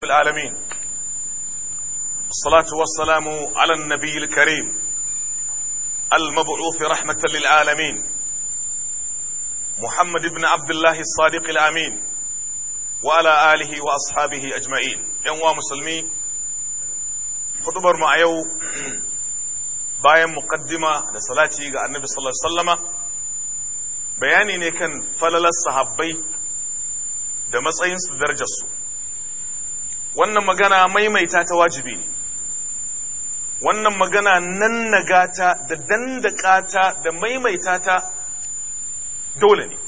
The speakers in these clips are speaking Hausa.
العالمين الصلاة والسلام على النبي الكريم المبعوث رحمة للعالمين محمد بن عبد الله الصادق الأمين وعلى آله وأصحابه أجمعين يوم مسلمي خطبر مع يو bayan muqaddima da salati ga annabi sallallahu alaihi wasallama bayani ne kan falalar sahabbai da matsayinsu da darajarsu wannan magana maimaita ta wajibi ne wannan magana nan nagata da dandakata da maimaita ta dole ne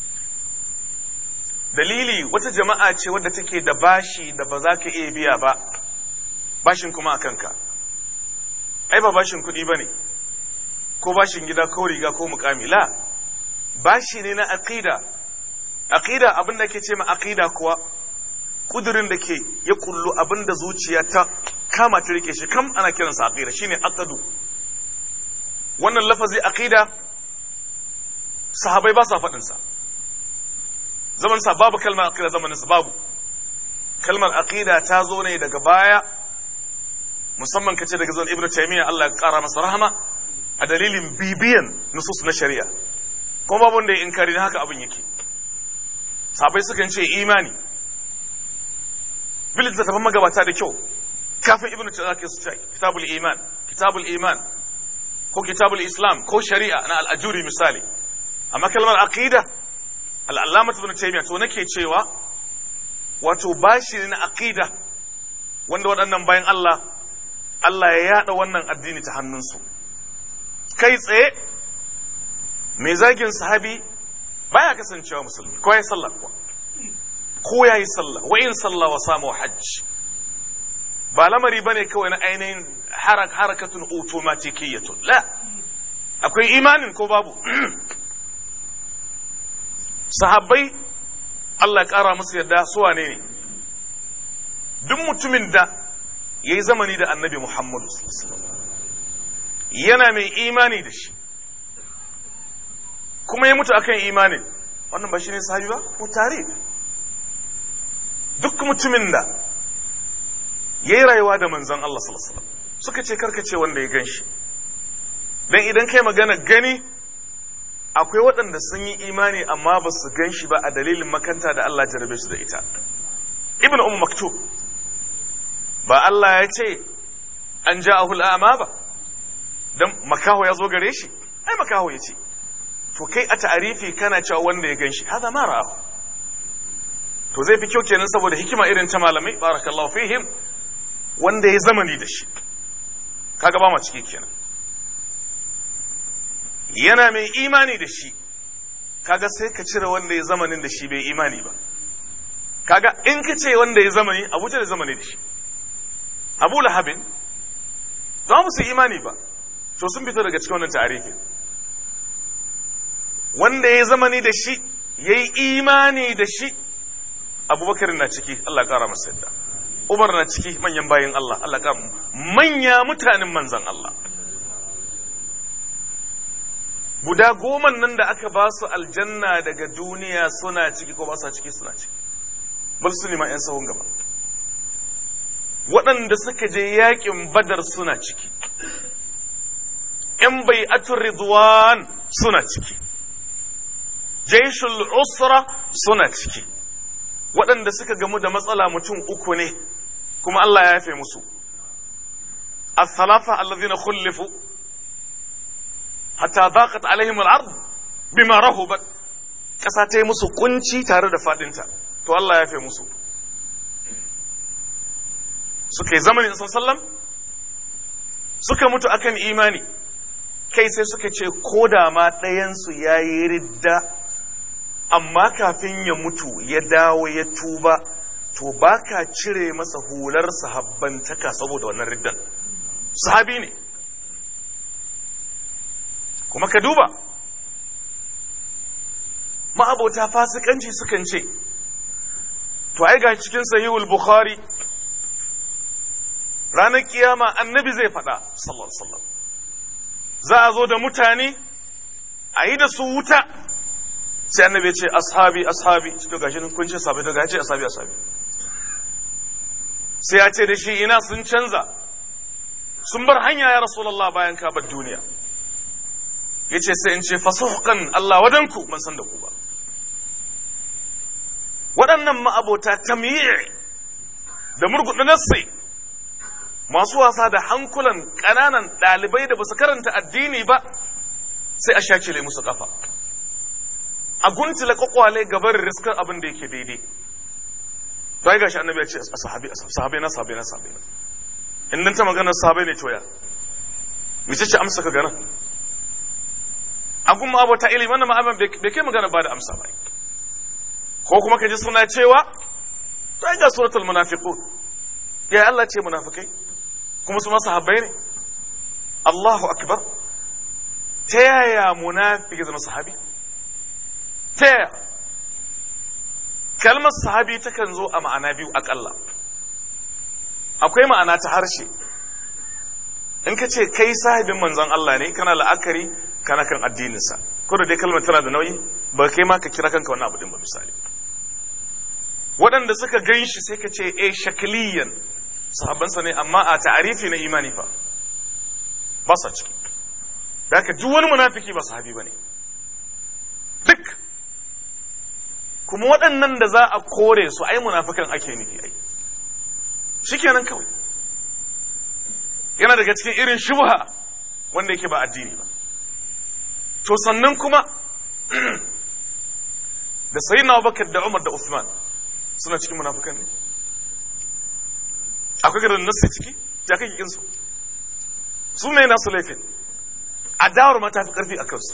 dalili wata jama'a ce wadda take da bashi da ba za ka iya biya ba bashin kuma a kanka ai ba bashin kuɗi ba ne ko bashin gida ko riga ko mukami la bashi ne na aqida aqida abin da ke ce ma aqida kuwa kudurin da ke ya kullu abin da zuciya ta kama ta rike shi kam ana kiransa aqida shine aqadu wannan lafazi aqida sahabai ba sa faɗin sa zaman sa babu kalmar aqida zamanin sa babu kalmar aqida ta zo ne daga baya musamman kace daga zuwan ibnu taymiya Allah ya kara masa rahama a dalilin bibiyan nusus na shari'a kuma babu wanda ya inkari na haka abin yake sabai sukan ce imani bilit da tafan magabata da kyau kafin ibnu taymiya su ce kitabul iman kitabul iman ko kitabul islam ko shari'a na al-ajuri misali amma kalmar aqida al-allamah ibnu taymiya to nake cewa wato bashi ne na aqida wanda waɗannan bayan Allah Allah ya yada wannan addini ta hannunsu kai tsaye mai zagin sahabi baya kasancewa musulmi ko ya sallah kuwa ko ya yi sallah wa in sallah wa samu hajj ba lamari bane kawai na ainihin harakatun automatikiyatun la akwai imanin ko babu sahabbai Allah ya kara musu yadda su wane ne duk mutumin da ya yi zamani da annabi Muhammadu yana mai imani da shi kuma ya mutu akan imanin wannan ba shi ne sahabi ba ko tare duk mutumin da ya yi rayuwa da manzan Allah sallallahu suka ce karkace wanda ya gan shi don idan kai magana gani akwai waɗanda sun yi imani amma ba su gan shi ba a dalilin makanta da Allah jarabe su da ita ibn umm maktub ba Allah ya ce an ja a hul'ama ba don makaho ya zo gare shi ai makaho ya ce to kai a ta'arifi kana cewa wanda ya gan shi haza ma ra'ahu to zai fi kyau kenan saboda hikima irin ta malamai barakallahu fihim wanda ya zamani da shi kaga ba ma ciki kenan yana mai imani da shi kaga sai ka cire wanda ya zamanin da shi bai imani ba kaga in ka ce wanda ya zamani abu da zamani da shi abu lahabin za mu su imani ba to sun fito daga cikin wannan tarihi wanda ya zamani da shi ya yi imani da shi abubakar na ciki Allah kara masa yadda umar na ciki manyan bayan Allah Allah kara manya mutanen manzan Allah guda goma nan da aka ba su aljanna daga duniya suna ciki ko ba su ciki suna ciki bal su ne ma 'yan sahun gaba waɗanda suka je yaƙin badar suna ciki ‘yan bai ridwan suna ciki jaishul usra suna ciki waɗanda suka gamu da matsala mutum uku ne kuma Allah ya yafe musu الثلاثة الذين خلفوا حتى ضاقت عليهم الأرض بما رهبت ƙasa ta yi musu kunci tare da faɗinta to Allah ya yafe musu suka yi zamanin sallam suka mutu akan imani kai sai suka ce ko da ma ɗayansu ya yi ridda amma kafin ya mutu ya dawo ya tuba to ba ka cire masa hular sahabbantaka saboda wannan riddan sahabi ne kuma ka duba ma'abota fasikanci sukan ce to ai ga cikin sahihul bukhari ranar kiyama annabi zai faɗa sallallahu sallam za a zo da mutane a yi da su wuta sai annabi ya ce ashabi ashabi to gashi nan kun ce sahabi to gashi ashabi ashabi sai ya ce da shi ina sun canza sun bar hanya ya rasulallah bayan ka bar duniya ya ce sai in ce fasuhqan Allah wadanku ban san da ku ba waɗannan ma'abota tamyi' da murguɗa nassai masu wasa da hankulan ƙananan ɗalibai da ba su karanta addini ba sai a shakile musu ƙafa a guntula kwakwale gabar riskar abin da yake daidai bai gashi annabi ya ce sahabi sahabi na sahabi na sahabi na in dan ta magana sahabi ne toya mace ce amsa ka gana a gun abota ilimi wannan ma'aban bai kai magana ba da amsa ba ko kuma ka ji suna cewa bai ga suratul munafiqun ya Allah ce munafikai kuma su ma sahabbai ne Allahu akbar ta yaya munafiki zama sahabi ta yaya kalmar sahabi takan zo a ma'ana biyu akalla akwai ma'ana ta harshe in ka ce kai sahibin manzon Allah ne kana la'akari kana kan addininsa ko da dai kalmar tana da nauyi ba kai ma ka kira kanka wani abu din ba misali waɗanda suka gan shi sai ka ce e shakliyan sahabbansa ne amma a ta'arifi na imani fa ba sa ciki da haka duk wani munafiki ba sahabi ba ne duk kuma waɗannan da za a kore su ai munafikan ake nufi ai shikenan kawai yana daga cikin irin shubha wanda yake ba addini ba to sannan kuma da sayyidina Abubakar da Umar da Uthman suna cikin munafikan ne akwai garin nasu ciki ya kai kikin su su mai nasu laifin adawar ma ta fi karfi a kansu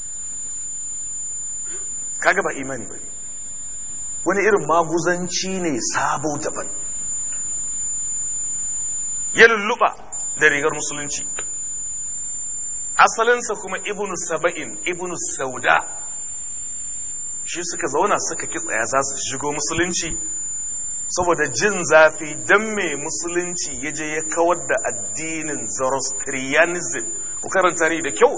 kaga ba imani ba wani irin maguzanci ne sabo daban ya lulluɓa da rigar musulunci asalinsa kuma ibnu saba'in ibnu sauda shi suka zauna suka kitsaya za su shigo musulunci saboda jin zafi don mai musulunci ya je ya kawar da addinin zoroastrianism ku karanta ni da kyau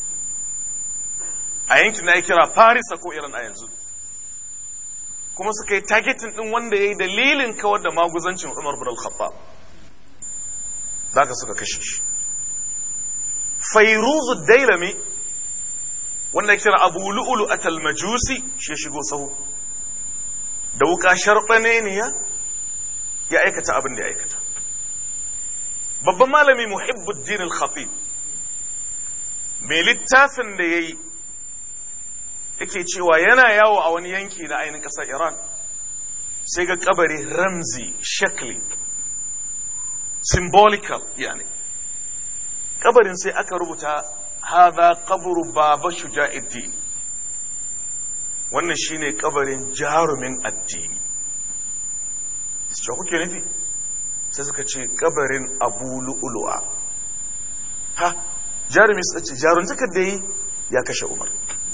a yankin na ya kira farisa ko irin a yanzu kuma suka yi targeting din wanda ya yi dalilin kawar da maguzancin umar bin al-khattab za ka suka kashe shi fairuzu dailami wanda ya kira abu lu'ulu a talmajusi shi shigo sahu da wuka sharɓane ne ya aikata abin da ya aikata babban malami muhibbuddin al-khatib mai littafin da ya yi yake cewa yana yawo a wani yanki na ainihin ƙasar iran sai ga kabari ramzi shakli symbolical yani kabarin sai aka rubuta haza kaburu baba shuja'iddi wannan shine kabarin jarumin addini su kuke nufi sai suka ce kabarin abu lu'ulu'a ha jarumi su ce jaruntakar da yi ya kashe umar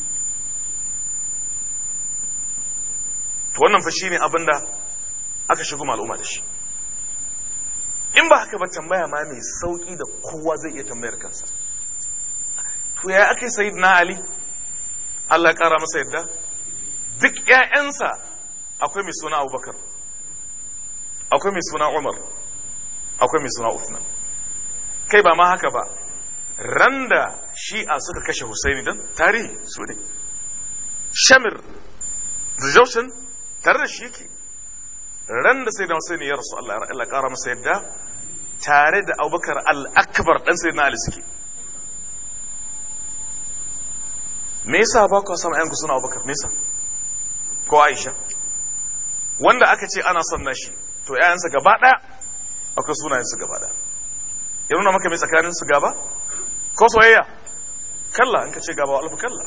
to wannan fa shine abin da aka shigo al'umma da shi in ba haka ba tambaya ma mai sauki da kowa zai iya tambayar kansa to ya ake sayid na ali Allah ya kara masa yadda duk ƴaƴansa akwai mai suna abubakar akwai mai suna umar akwai mai suna uthman kai ba ma haka ba randa shi'a suka kashe husaini don tarihi su ne shamir the tare da shi yake ran da sai da Hussein ya rasu Allah ya kara masa yadda tare da Abubakar al-Akbar dan sai na Ali suke me yasa ba ku san ayanku suna Abubakar me yasa ko Aisha wanda aka ce ana son nashi to yayansa gaba daya akwai sunayen su gaba daya ya nuna maka mai tsakanin su gaba ko soyayya kalla in ka ce gaba wa alfa kalla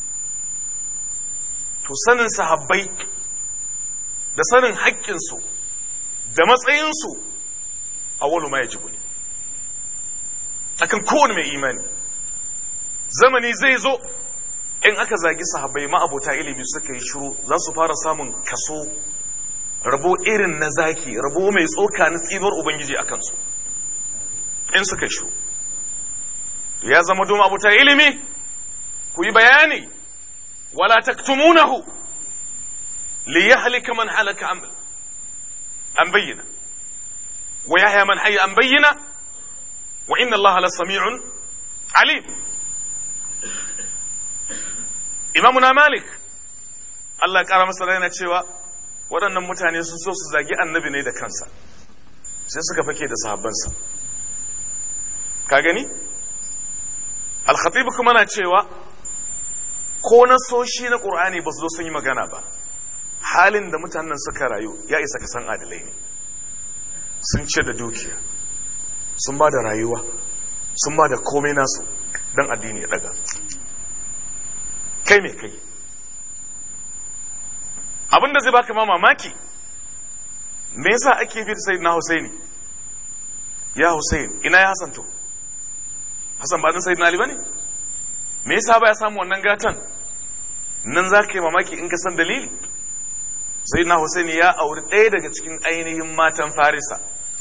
to sanin sahabbai da sanin haƙƙinsu da matsayinsu a wani ma ya ji ne akan kowane mai imani zamani zai zo in aka zagi sahabbai ma'abota ilimi suka yi shiru za su fara samun kaso rabo irin na zaki rabo mai tsoka na tsibar ubangiji a kansu in suka yi shiru ya zama doma abota ilimi ku yi bayani wala taktumunahu ليهلك من هلك عن عن بينه wa yahya man hayya an bayyana wa inna allaha la sami'un alim imamuna malik Allah ya kara masa yana cewa waɗannan mutane sun so su zagi annabi ne da kansa sai suka fake da sahabbansa ka gani al-khatib kuma na cewa ko na soshi na qur'ani ba su zo sun yi magana ba halin da mutanen suka rayu ya isa ka san adalai ne sun ce da dukiya sun ba da rayuwa sun ba da komai nasu don addini ya daga kai mai kai abinda zai baka ma mamaki me yasa ake bi da sayyidina Husaini ya Husain ina ya Hassan to Hassan ba dan sayyidina Ali bane me yasa ba ya samu wannan gatan nan za ka yi mamaki in ka san dalili sayyidina Husaini ya auri ɗaya daga cikin ainihin matan Farisa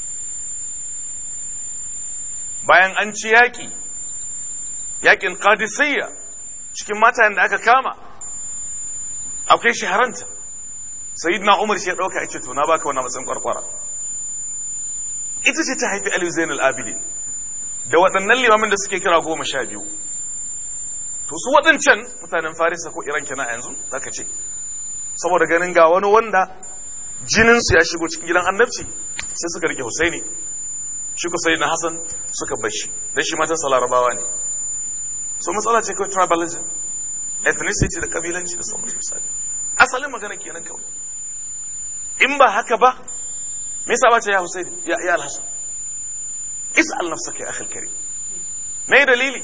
bayan an ci yaƙi yaƙin Qadisiyya cikin matayen da aka kama akwai shaharanta sayyidina umar shi ya dauka yace to na baka wannan matsayin kwarkwara ita ce ta haifi ali zain al-abidin da waɗannan limamin da suke kira goma sha biyu to su waɗancan mutanen farisa ko iran kenan a yanzu zaka ce saboda ganin ga wani wanda jininsu ya shigo cikin gidan annabci sai suka rike husaini shi ko sayyidina hasan suka bar shi dan shi matan larabawa ne so matsala ce kawai tribalism ethnicity da kabilanci da sauran misali asalin magana kenan kawai in ba haka ba me yasa bace ya Husaini ya ya Al-Hasan is'al nafsaka ya akhil karim me dalili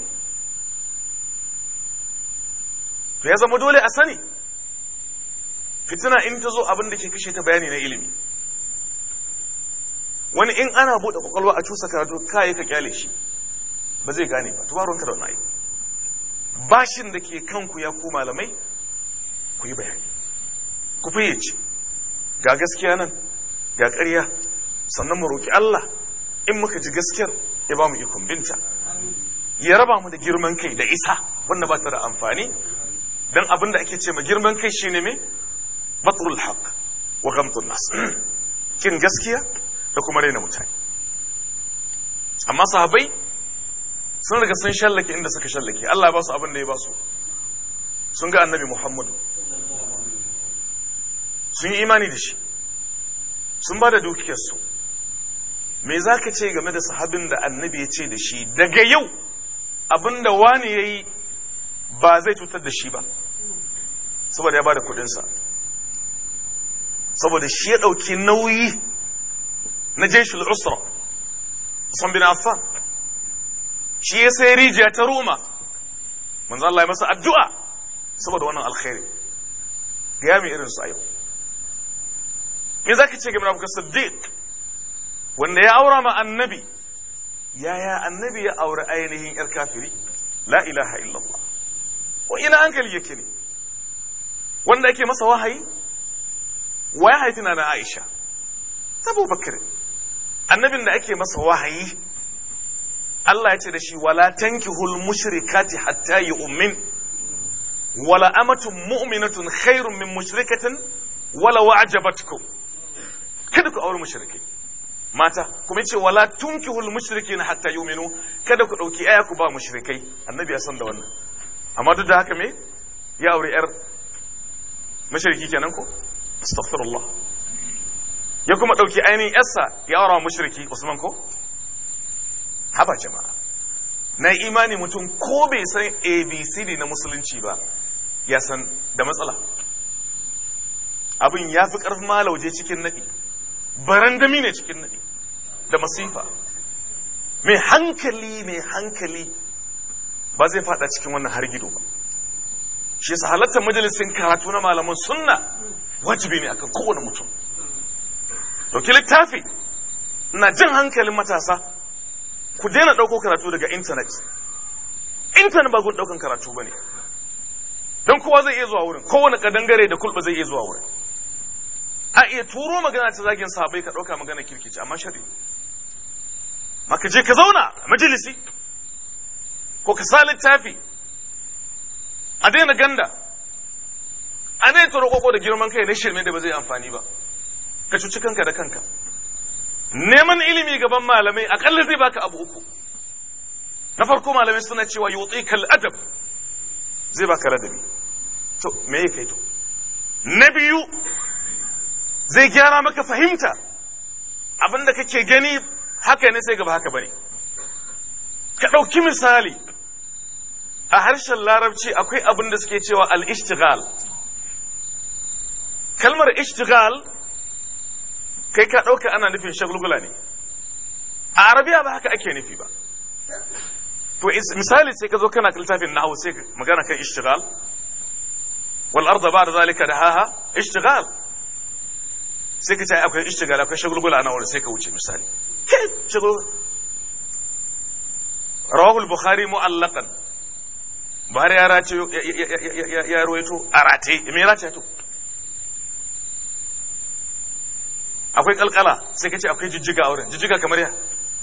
to ya zama dole a sani fitina in ta zo abin da ke kashe ta bayani na ilimi wani in ana buɗe kwakwalwa a cusa karatu kayi ka kyale shi ba zai gane ba tubaronka da wani aiki bashin da ke kanku ya ku malamai ku yi bayani ku fayyace ga gaskiya nan ga ƙarya sannan mu roƙi Allah in muka ji gaskiyar ya ba mu ikon binta ya raba mu da girman kai da isa wanda ba ta da amfani dan abin da ake ce ma girman kai shine me batrul haq wa ghamtun nas kin gaskiya da kuma raina mutane amma sahabbai sun riga sun shallake inda suka shallake Allah ya ba su abin da ya ba su sun ga annabi Muhammadu sun yi imani da shi sun ba da dukiyarsu me za ka ce game da sahabin da annabi ya ce da shi daga yau abin da wani ya yi ba zai cutar da shi ba saboda ya ba da kudinsa saboda shi ya ɗauki nauyi na jeshul usra Usman bin Affan shi ya sai rijiya ta Roma manzo Allah ya masa addu'a saboda wannan alkhairi ga yami irin su a yau me zaka ce game da Abubakar Siddiq wanda ya aura ma annabi yaya annabi ya aure ainihin yar kafiri la ilaha illallah wa ina hankali yake ne wanda ake masa wahayi wa ya haifi na Aisha ta Abubakar annabin da ake masa wahayi Allah ya ce da shi wala tankihul mushrikati hatta yu'min wala amatun mu'minatun khairun min mushrikatin wala wa'jabatkum kada ku aure mushrikai mata kuma yace wala tunkihul mushrikin hatta yu'minu kada ku dauki aya ku ba mushrikai annabi ya san da wannan amma duk da haka me ya aure yar mushriki kenan ko astaghfirullah ya kuma dauki ainihin yarsa ya aura mushriki Usman ko haba jama'a na imani mutum ko bai san abcd na musulunci ba ya san da matsala abin ya fi ƙarfin malauje cikin naɗi barandami ne cikin naɗi da masifa mai hankali mai hankali ba zai fada cikin wannan hargido ba shi yasa halartar majalisin karatu na malaman sunna wajibi ne akan kowane mutum dauki littafi na jin hankalin matasa ku daina ɗauko karatu daga intanet intanet ba gun ɗaukan karatu ba ne don kowa zai iya zuwa wurin kowane kadangare da kulɓa zai iya zuwa wurin a iya turo magana ta zagin sahabai ka ɗauka magana kirkici amma shari maka je ka zauna a majalisi ko ka sa littafi a daina ganda a daina turo koko da girman kai na shirme da ba zai amfani ba ka cuci kanka da kanka neman ilimi gaban malamai akalla zai baka abu uku na farko malamai suna cewa yutikal adab zai baka ladabi to me ya kai to na biyu zai gyara maka fahimta abinda kake gani haka ne sai gaba haka bane ka ɗauki misali a harshen larabci akwai abin da suke cewa al-ishtighal kalmar ishtighal kai ka ɗauka ana nufin shagulgula ne a arabiya ba haka ake nufi ba to misali sai ka zo kana littafin nahawu sai magana kan ishtighal wal arda ba'da zalika dahaha ishtighal sai ka ce akwai ishtighal akwai shagulgula na wurin sai ka wuce misali shagulgula rawahu al-bukhari mu'allaqan buhari ya race ya ruwaito a rate me ya race to akwai kalkala sai ka ce akwai jijjiga a wurin jijjiga kamar ya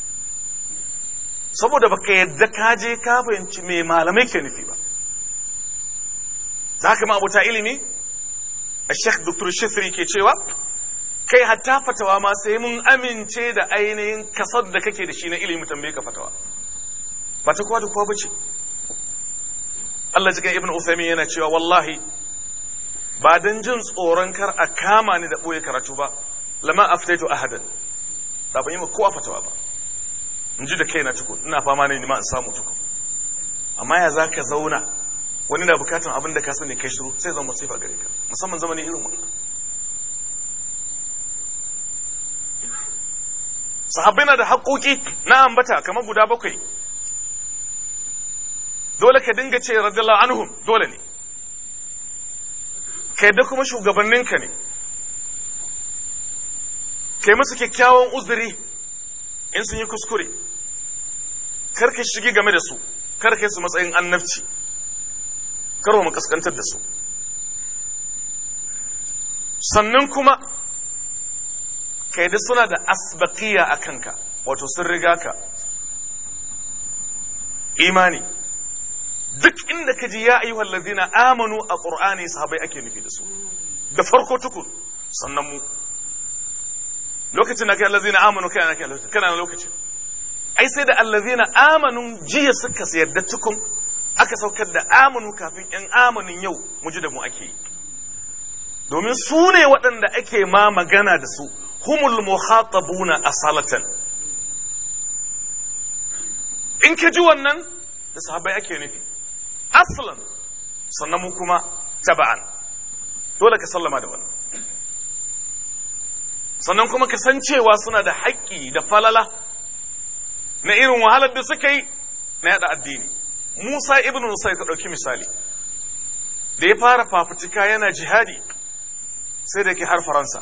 saboda baka yadda ka je ka fahimci me malamai ke nufi ba za ka ma abuta ilimi a sheikh dr shifri ke cewa kai hatta fatawa ma sai mun amince da ainihin kasar da kake da shi na ilimi tambaye ka fatawa ba ta kowa da kowa bace Allah cikin ibn Uthaymeen yana cewa wallahi ba dan jin tsoron kar a kama ni da boye karatu ba lama aftaitu ahadan da ban yi ma kowa fatawa ba in ji da kaina tukun ina fama ne ma in samu tukun amma ya za ka zauna wani na bukatan abin da ka sani kai shiru sai zama masifa gare ka musamman zamani irin wannan sahabbai na da haƙoƙi na ambata kamar guda bakwai dole ka dinga ce radiyallahu anhum dole ne ka yadda kuma shugabanninka ne kai musu kyakkyawan uzuri in sun yi kuskure kar ka shigi game da su kar ka su matsayin annabci kar mu kaskantar da su sannan kuma ka yadda suna da asbaqiya a kanka wato sun riga ka imani duk inda ka ji ya ayyuhal ladina amanu a qur'ani sahabbai ake nufi da su da farko tukun sannan mu lokacin da kai allazina amanu kai ana kai kana na lokacin ai sai da allazina amanu jiya suka yarda tukun aka saukar da amanu kafin yan amanin yau mu ji da mu ake yi domin su ne waɗanda ake ma magana da su humul muhatabuna asalatan in ka ji wannan da sahabbai ake nufi aslan sannan mu kuma taba'an dole ka sallama da wannan sannan kuma ka san cewa suna da haƙƙi da falala na irin wahalar da suka yi na yada addini musa ibn musa ka ɗauki misali da ya fara fafutuka yana jihadi sai da ke har faransa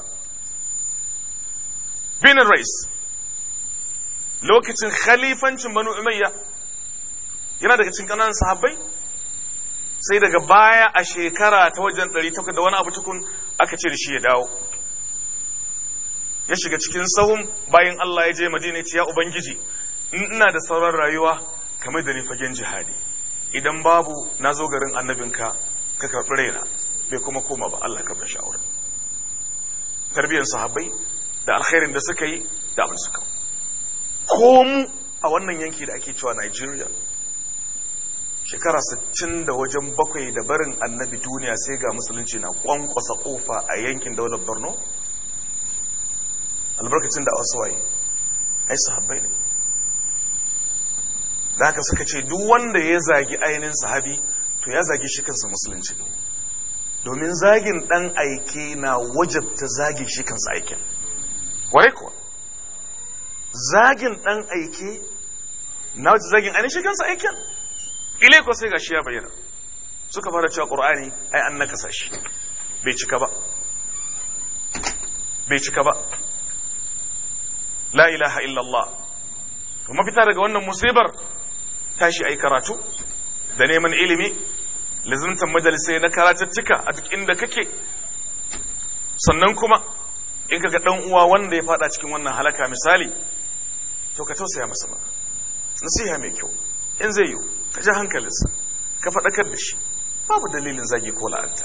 benin rais lokacin khalifancin banu umayya yana daga cikin ƙananan sahabbai sai daga baya a shekara ta wajen 800 da wani abu tukun aka ce da shi ya dawo ya shiga cikin sahun bayan Allah ya je Madina ya ce ya Ubangiji ina da sauran rayuwa kamar da ni fagen jihadi idan babu na zo garin annabinka ka karɓi raina bai kuma koma ba Allah ka bashi aure tarbiyyar sahabbai da alkhairin da suka yi da abin suka ko mu a wannan yanki da ake cewa Nigeria shekara 60 da wajen bakwai da barin annabi duniya sai ga musulunci na kwankwasa kofa a yankin daular Borno albarkacin da wasu waye ai sahabbai ne da haka suka ce duk wanda ya zagi ainihin sahabi to ya zagi shi kansa musulunci domin zagin dan aike na wajabta zagin shi kansa aikin ware kuwa zagin dan aike na wajabta zagin ainihin shi kansa aikin ile ko sai gashi ya bayyana suka fara cewa qur'ani ai an nakasa shi bai cika ba bai cika ba la ilaha illallah to mafita daga wannan musibar tashi ai karatu da neman ilimi lazimtan majalisai na karatattuka a duk inda kake sannan kuma in kaga dan uwa wanda ya fada cikin wannan halaka misali to ka tausaya masa ba nasiha mai kyau in zai yi ka ji hankalinsa ka faɗakar da shi babu dalilin zagi ko la'anta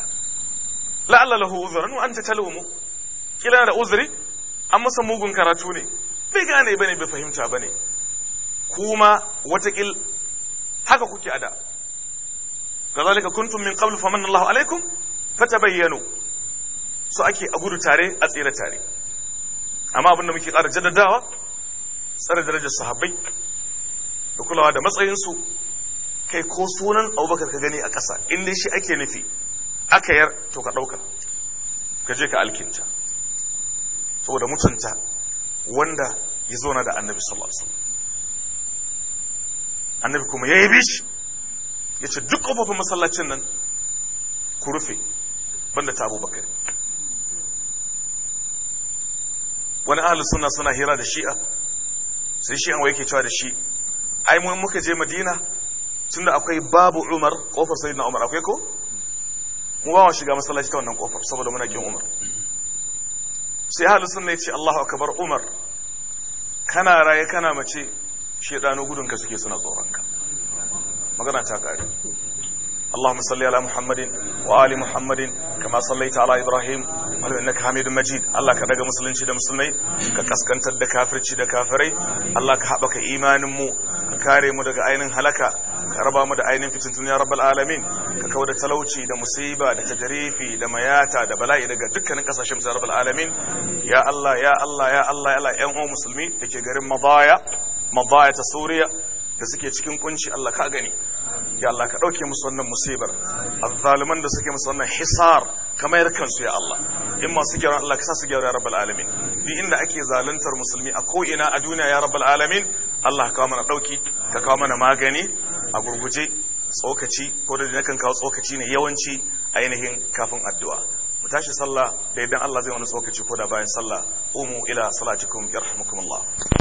la'alla lahu uzran wa anta talawmu kila da uzuri an masa mugun karatu ne bai gane bane bai fahimta bane kuma watakil haka kuke ada kazalika kuntum min qabl famanna Allahu alaikum fatabayyanu so ake a gudu tare a tsira tare amma abinda muke ƙara jaddadawa tsare darajar sahabbai da kulawa da matsayinsu kai ko sunan abubakar ka gani a ƙasa in dai shi ake nufi aka yar to ka ɗauka ka je ka alkinta saboda mutunta wanda ya zo na da annabi sallallahu alaihi wasallam annabi kuma ya yi shi ya ce duk ƙofofin masallacin nan ku rufe banda ta abubakar wani ahli suna suna hira da shi'a sai shi'an wai ke cewa da shi ai mun muka je madina tunda akwai babu umar kofar sayyidina umar akwai ko mu ba mu shiga masallaci ta wannan kofar saboda muna kin umar sai ahli sunna ya ce Allahu akbar umar kana raye kana mace shedano gudun ka suke suna tsoron ka magana ta kare اللهم صل على محمد وآل محمد كما صليت على إبراهيم وعلى إنك حميد مجيد الله كدغ مسلمين da musulmai ka kaskantar da kafirci da kafirai Allah ka haɓaka imanin mu ka kare mu daga ainin halaka ka raba mu da ainin fitintun ya rabbal alamin ka kawo da talauci da musiba da tajrifi da mayata da bala'i daga dukkanin kasashen ya rabbal alamin ya Allah ya Allah ya Allah ya Allah ƴan uwan musulmi dake garin Madaya Madaya ta Suriya da suke cikin kunci Allah ka gani ya Allah ka ɗauke musu wannan musibar azzaliman da suke musu wannan hisar kamar kansu ya Allah in masu gyara Allah ka sa su gyara ya rabbal alamin duk inda ake zaluntar musulmi a ko ina a duniya ya rabbal alamin Allah ka kawo mana ɗauki ka kawo mana magani a gurguje tsokaci ko da nakan kawo tsokaci ne yawanci ainihin kafin addu'a mu tashi sallah da idan Allah zai wani tsokaci ko da bayan sallah umu ila salatikum yarhamukumullah